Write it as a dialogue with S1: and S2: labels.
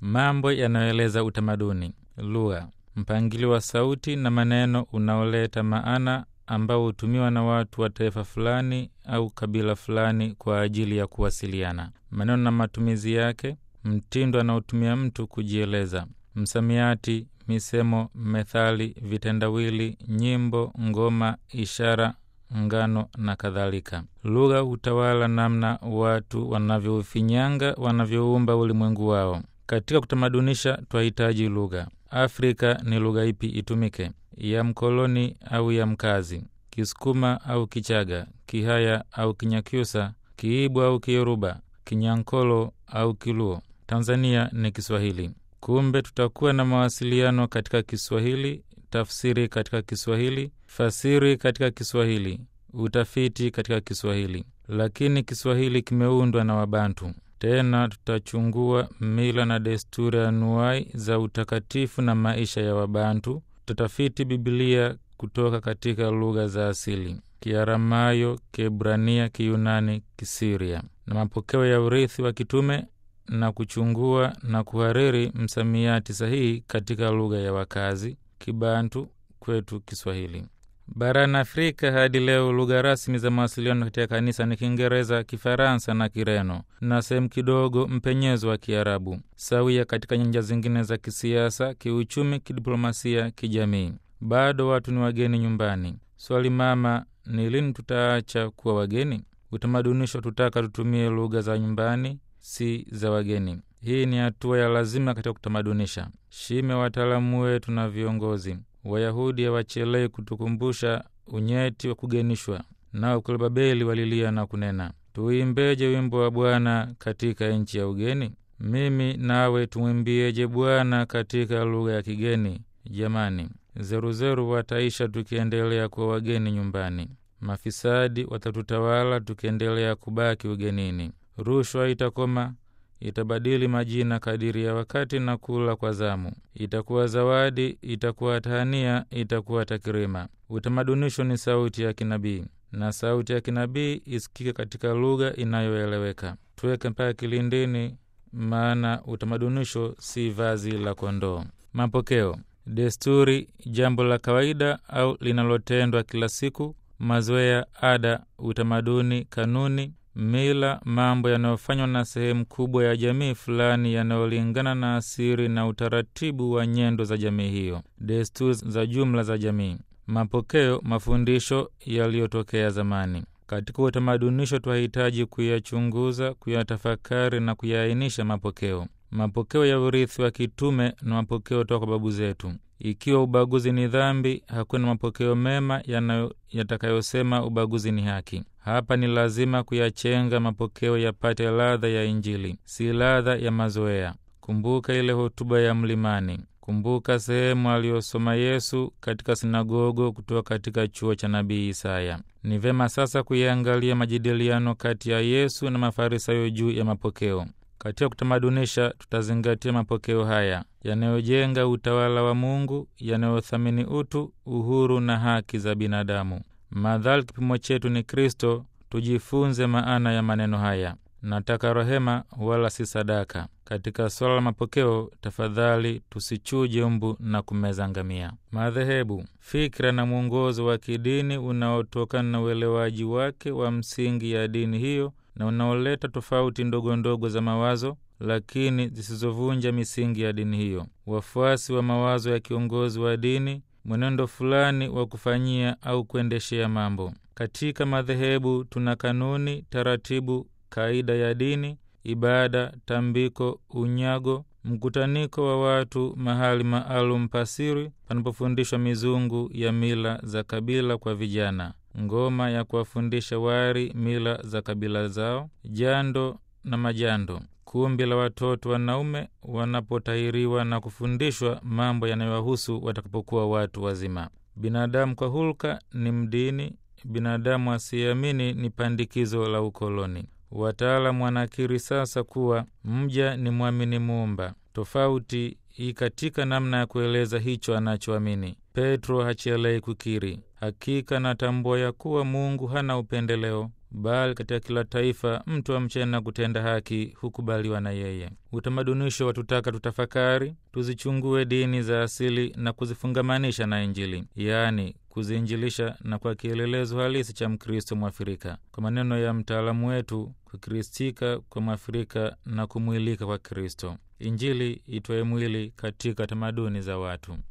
S1: mambo yanayoeleza utamaduni, lugha, mpangilio wa sauti na maneno unaoleta maana ambao hutumiwa na watu wa taifa fulani au kabila fulani kwa ajili ya kuwasiliana, maneno na matumizi yake, mtindo anaotumia mtu kujieleza, msamiati, misemo, methali, vitendawili, nyimbo, ngoma, ishara, ngano na kadhalika. Lugha hutawala namna watu wanavyoufinyanga, wanavyoumba ulimwengu wao. Katika kutamadunisha, twahitaji lugha. Afrika ni lugha ipi itumike? Ya mkoloni au ya mkazi? Kisukuma au Kichaga? Kihaya au Kinyakyusa? Kiibu au Kiyoruba? Kinyankolo au Kiluo? Tanzania ni Kiswahili. Kumbe tutakuwa na mawasiliano katika Kiswahili, tafsiri katika Kiswahili, fasiri katika Kiswahili, utafiti katika Kiswahili. Lakini Kiswahili kimeundwa na Wabantu. Tena tutachungua mila na desturi anuai za utakatifu na maisha ya Wabantu. Tutafiti Bibilia kutoka katika lugha za asili: Kiaramayo, Kiebrania, Kiyunani, Kisiria na mapokeo ya urithi wa kitume na kuchungua na kuhariri msamiati sahihi katika lugha ya wakazi Kibantu, kwetu Kiswahili. Barani Afrika hadi leo lugha rasmi za mawasiliano katika kanisa ni Kiingereza, Kifaransa na Kireno na sehemu kidogo mpenyezo wa Kiarabu, sawia katika nyanja zingine za kisiasa, kiuchumi, kidiplomasia, kijamii. Bado watu ni wageni nyumbani. Swali mama ni lini tutaacha kuwa wageni? Utamadunisho tutaka tutumie lugha za nyumbani, si za wageni. Hii ni hatua ya lazima katika kutamadunisha. Shime wataalamu wetu na viongozi Wayahudi hawachelei kutukumbusha unyeti wa kugenishwa, nao kule Babeli walilia na kunena, tuimbeje wimbo wa Bwana katika nchi ya ugeni? Mimi nawe tumwimbieje Bwana katika lugha ya kigeni? Jamani, zeruzeru wataisha tukiendelea kuwa wageni nyumbani. Mafisadi watatutawala tukiendelea kubaki ugenini. Rushwa itakoma itabadili majina kadiri ya wakati na kula kwa zamu. Itakuwa zawadi, itakuwa tahania, itakuwa takirima. Utamadunisho ni sauti ya kinabii, na sauti ya kinabii isikike katika lugha inayoeleweka. Tuweke mpaka kilindini, maana utamadunisho si vazi la kondoo. Mapokeo, desturi, jambo la kawaida au linalotendwa kila siku, mazoea, ada, utamaduni, kanuni mila, mambo yanayofanywa na sehemu kubwa ya jamii fulani yanayolingana na asiri na utaratibu wa nyendo za jamii hiyo, desturi za jumla za jamii, mapokeo, mafundisho yaliyotokea zamani. Katika utamadunisho, twahitaji kuyachunguza, kuyatafakari na kuyaainisha mapokeo, mapokeo ya urithi wa kitume na mapokeo toka kwa babu zetu. Ikiwa ubaguzi ni dhambi, hakuna mapokeo mema yatakayosema ubaguzi ni haki. Hapa ni lazima kuyachenga mapokeo yapate ladha ya Injili, si ladha ya mazoea. Kumbuka ile hotuba ya mlimani. Kumbuka sehemu aliyosoma Yesu katika sinagogo kutoka katika chuo cha nabii Isaya. Ni vema sasa kuyaangalia majadiliano kati ya Yesu na Mafarisayo juu ya mapokeo. Katika kutamadunisha, tutazingatia mapokeo haya yanayojenga utawala wa Mungu, yanayothamini utu, uhuru na haki za binadamu. Madhali kipimo chetu ni Kristo, tujifunze maana ya maneno haya: nataka rehema wala si sadaka. Katika swala la mapokeo, tafadhali tusichuje mbu na kumeza ngamia. Madhehebu, fikra na mwongozo wa kidini unaotokana na uelewaji wake wa msingi ya dini hiyo na unaoleta tofauti ndogo ndogo za mawazo lakini zisizovunja misingi ya dini hiyo. Wafuasi wa mawazo ya kiongozi wa dini, mwenendo fulani wa kufanyia au kuendeshea mambo. Katika madhehebu tuna kanuni, taratibu, kaida ya dini, ibada, tambiko, unyago, mkutaniko wa watu, mahali maalum pasiri panapofundishwa mizungu ya mila za kabila kwa vijana, ngoma ya kuwafundisha wari mila za kabila zao, jando na majando, kumbi la watoto wanaume wanapotahiriwa na kufundishwa mambo yanayowahusu watakapokuwa watu wazima. Binadamu kwa hulka ni mdini, binadamu asiyeamini ni pandikizo la ukoloni. Wataalamu wanakiri sasa kuwa mja ni mwamini Muumba. Tofauti hii katika namna ya kueleza hicho anachoamini. Petro hachelei kukiri, hakika natambua ya kuwa Mungu hana upendeleo, bali katika kila taifa mtu amchaye na kutenda haki hukubaliwa na yeye. Utamadunisho watutaka tutafakari, tuzichungue dini za asili na kuzifungamanisha na Injili, yaani kuziinjilisha na kwa kielelezo halisi cha Mkristo Mwafrika. Kwa maneno ya mtaalamu wetu, kukristika kwa Mwafrika na kumwilika kwa Kristo, Injili itwaye mwili katika tamaduni za watu.